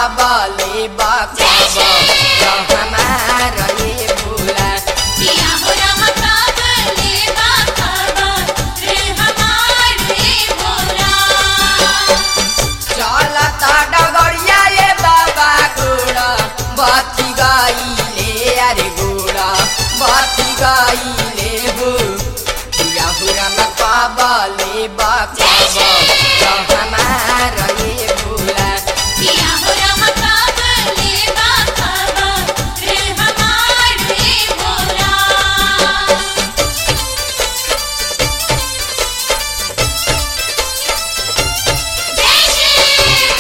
कबले बकब हमार ये भोला किया हो रहा काबले बाबा रे हमारे भोला चलता डगरिया ये बाबा गोड़ा बती गईले अरे गोड़ा बती गईले हो या हुरम कबले बकब हमार ये भोला किया हो रहा काबले बाबा रे हमारे भोला जय श्री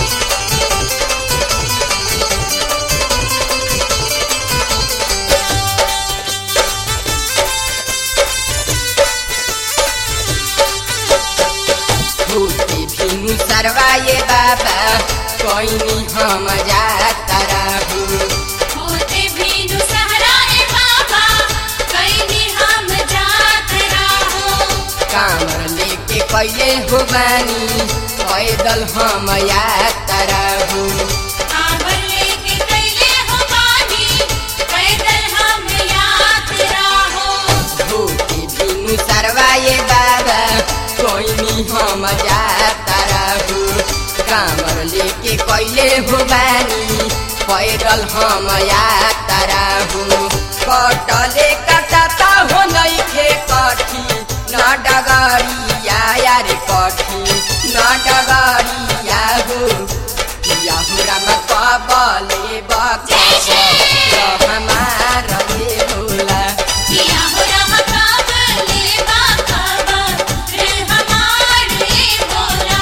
भूति भिनु सरवाए बाबा कोइनी हम जाता रहू होते भीनु सहराए बाबा कहीं हम जात रहो कामर लेके कैले हो बानी पैदल हम यात्रा रहू कांवर लेके कैले हो बानी पैदल हम यात रहो भूति भिनु सरवाए बाबा कोइनी हम जाता रहू कामर लेके कैले हो बानी पैदल हम यात्रा रहू कटले कटता हो नइखे कठी न डगरिया यार कठी न डगरिया हो याहुराम कबले बकब हमार ये भोला किया हो रहा काबले बाबा रे हमारे भोला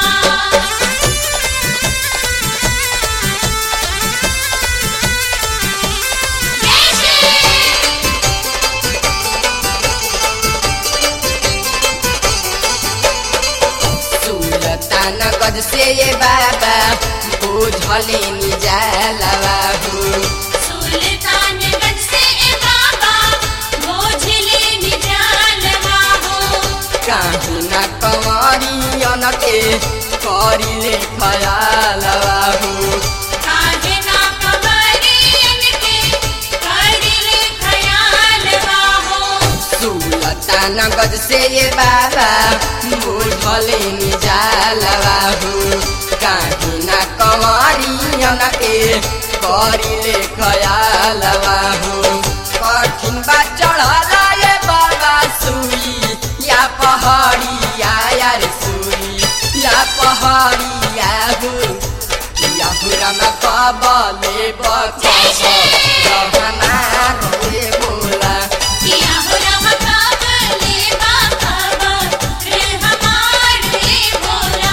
जय श्री सुलतान गज से ये बाबा बुझले निजालवा हो सुल्तानगंज से ए बाबा मोझले निजालवा हो काहू न कंवरियन के करिले खयालवा हो काहे ना कबरियन के करिले खयालवा हो सुलतान गज से ये बाबा बुझले निजालवा हो काहू न कंवरियन के करिले खयालवा हो कठिन बा चढ़ला ये बाबा सुई या पहाड़िया यार सुई या पहाड़िया हो या हुरम कबले बकब हमार ये बोला किया हो रहा काबले बाबा रे हमारे भोला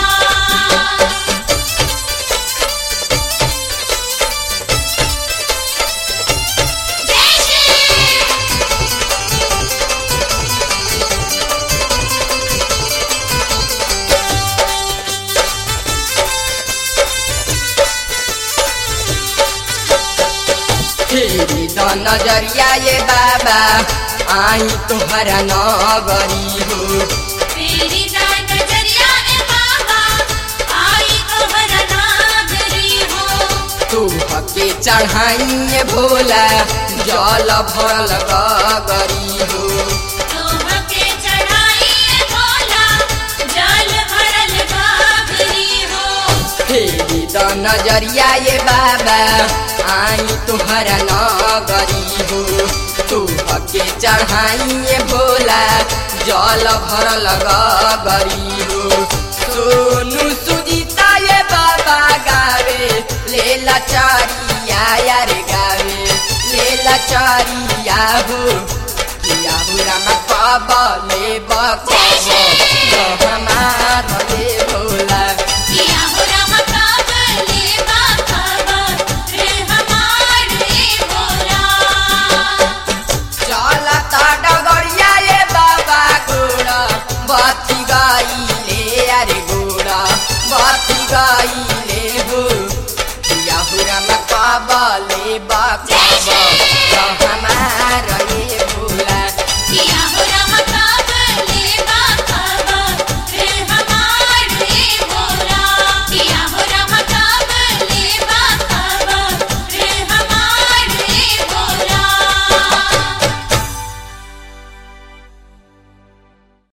जय श्री फेरि द नजरिया ये बाबा आई तोहरा नगरी हो तेरी दान नजरिया ए बाबा आई तोहरा नागरी हो तू हके चढ़ाइए भोला जल भरल गगरी हो तोहके चढ़ाई ए भोला जल भरल गागरी हो फेरि द नजरिया ये बाबा आई तोहरा नगरी हो तू हके चढ़ाइए भोला जल भरल गगरी हो सोनू सुजीता ये बाबा गावे लेला चारिया यार गावे लेला चारिया हो किया हुरा मा कबले